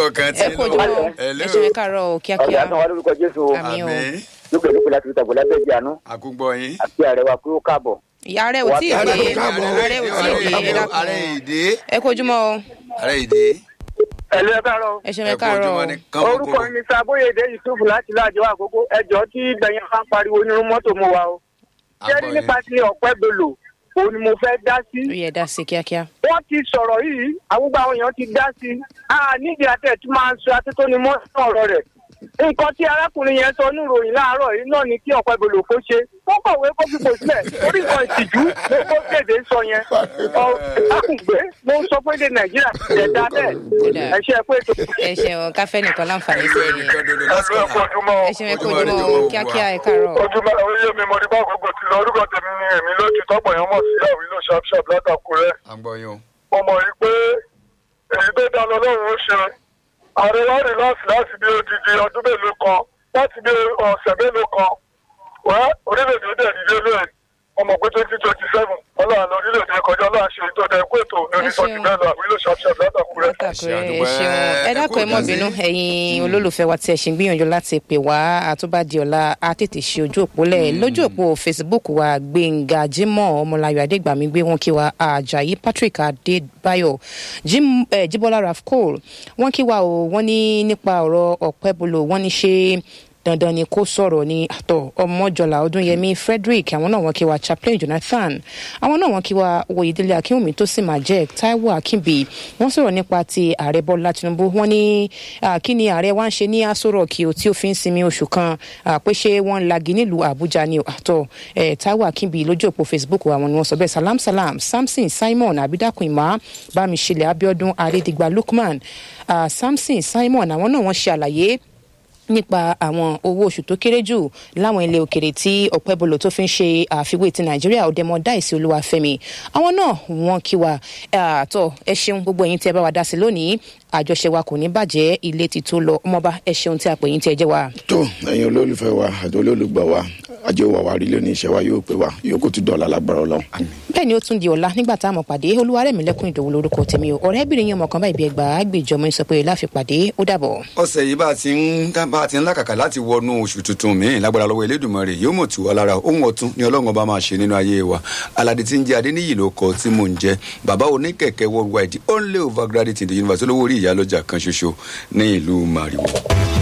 ọkàn tí ẹ kú ojúmọ́ Hello. ẹ ṣe ẹ káàárọ̀ o ọ̀gá kíákíá náà wà lórúkọ jésù o àmì o àmì lókè lókè láti ìtàgbọ́ lábẹ́ ìdí àánú àkúgbọ́ yín. àti ààrẹ wa kúrò káàbọ̀. ìyá rẹ ò tí ì Ààrẹ dé ò káàbọ̀. ààrẹ ò tí ì dé ẹ dákun ààrẹ ìdè ẹ kú ojúmọ́ o ààrẹ ìdè. ẹ̀lú ẹ káàárọ̀ ẹ ṣe ẹ ẹ kú káàárọ̀ ojúmọ́ o ní kánmọ́ orúkọ kóró. mi sàbóyèdè yusuf láti láàjọ àkókò ẹjọ́ tí gbẹ̀yìn bá ń pariwo nínú mọ́tò mu wa o. jẹ́rí Àgbọ̀ nípa yín. ti ọ̀pẹ́ bolo òun ni mo fẹ́ dá sí. ó yẹ dá sí kíákíá wọ́n ti sọ̀rọ̀ yìí àwùgbọ àwọn èèyàn ti dá sí i. a nídìí àtẹ̀ tí máa ń sọ atótóni mọ́ ọ̀rọ̀ rẹ̀. nǹkan tí arákùnrin yẹn sọ ní ìròyìn láàárọ̀ yìí náà ni kí ọ̀pẹ́ bolo kó ṣe. wọ́n kọ̀wé kó fipò sílẹ̀ orí nǹkan ìtìjú ló kó kéde sọ yẹn. ọ̀gbẹ́ ló ń sọ pé èdè nàìjíríà ṣẹ̀ dá bẹ́ẹ̀. ẹ ṣe é pé ètò ẹ ṣe ọ káfẹ́ nìkan láǹfààní sí Ẹgbẹ́ ẹnìkan dodo lásìkò náà. ojúmọ́ ẹ ṣe ẹ kú Ojúmọ́ ire, ojúmọ́ o ojúmọ́ kíákíá òwúrọ̀. ẹ káàárọ̀ ojúmọ́ orí mi mo ní bá gbogbo ti lọ orúkọ tèmi ni èmi lójú tọ́pọ̀ yẹn mọ̀ sí àwílò sharpsharp látàkùrẹ́ àgbọ̀ yín o. mo mọ̀ yí pé èyí tó dá lọ lọ́rùn ó ṣe ààrẹ wa rí láti láti bí odidi ọdún mélòó kan láti bí ọ̀sẹ̀ mélòó kan wá orílẹ̀-èdè dẹ̀ nílé lóye ọmọ pé twenty twenty seven ọlọ́run orílẹ̀-èdè kọjá ọlọ́run ṣe ètò ẹ̀kú ètò ní oníṣọ́jú bẹ́ẹ̀ lọ àwílò sharpsharp látàkùrẹ́. látàkùrẹ́ ẹ àdúpẹ́. ṣeun ẹ Ẹ dákun kú ẹ mọ́ ìdásí. bínú ẹ̀yin olólùfẹ́ wa tí ẹ ṣì ń gbìyànjú láti pè wá àtúbàdì ọ̀la á tètè ṣe ojú òpó lẹ̀ lójú òpó facebook wa gbẹ̀ngà jimoh ọmọláyọ̀ adégbàmí gbé wọn kí wa ajayi patrick adébáyọ̀ Jim- eh, jíbọ́lá rafcol wọ́n kí wa o wọ́n ní nípa ọ̀rọ̀ ọ̀pẹ́bolo wọ́n ní ṣe dandan ni kó sọ̀rọ̀ ní àtọ̀ ọmọjọlá ọdúnyẹmí frederick àwọn náà wọ́n kí wa chaplain jonathan àwọn náà wọ́n kí wa oyèdélé akínwùmí tó sì máa jẹ́ taiwo akínbí wọ́n sọ̀rọ̀ nípa ti ààrẹ bọ́lá tinubu wọ́n ní ah, kí ni ààrẹ wa ń ṣe ní aṣọ rock o tí ó fi ń sinmi oṣù kan ah, pé ṣé wọ́n ń lagi nílùú àbújá ni o àtọ̀ eh, taiwo akínbí lójú òpó facebook àwọn ni wọ́n sọ bẹ́ẹ̀ salam salam samson simon abidakun ima bámiṣẹlẹ abiodun arédìgbà lukman ah, samson simon àwọn náà wọ́n ṣe àlàyé nípa àwọn owó oṣù tó kéré jù láwọn ilé òkèrè tí ọ̀pẹ́bọlò tó fi ń ṣe àfiwé ti nàìjíríà ọ̀dẹ́mọ dáìsí olúwàfẹ́mi àwọn náà wọ́n kí wa àtọ̀ ẹ ṣeun gbogbo ẹ̀yin tí ẹ bá wa dá sí lónìí àjọṣe wa kò ní bàjẹ́ ilé ti tó lọ ọmọọba ẹ ṣeun tí a pè yín tí ẹ jẹ́ wa. tó ẹ̀yin olólùfẹ́ wa àti olólùgbọ́ wa ajé wa wà rí lónìí iṣẹ́ wa yóò pé wa yòókù tún dọ̀la lágbára ọlọ́run. bẹ́ẹ̀ ni ó tún di ọ̀la nígbà tá a mọ̀ pàdé olúwarẹ̀mílẹ́kùn ìdòwú lórúkọ tèmi o ọ̀rẹ́bìnrin yẹn mọ̀kàn báyìí bí ẹgbàá gbèjọmọ sọ pé láfi pàdé ó dàbọ̀. ọ̀sẹ̀ yìí bá a ti ń bá a ti ń lákàkà láti wọnú oṣù tuntun míì lágbára lọ́wọ́ elédùnmọ̀rè yóò mọ̀ tù wá lára ohun ọ̀tún ni ọlọ́run ọba máa ṣe nínú ayé wa aládé tí ń jẹ́ adéníyì ló kọ tí mò ń jẹ́ bàbá oníkẹ̀kẹ́ worldwide only overgraduate in the university olówó orí ìyálọ́jà kan ṣoṣo ní ìlú màrìwò.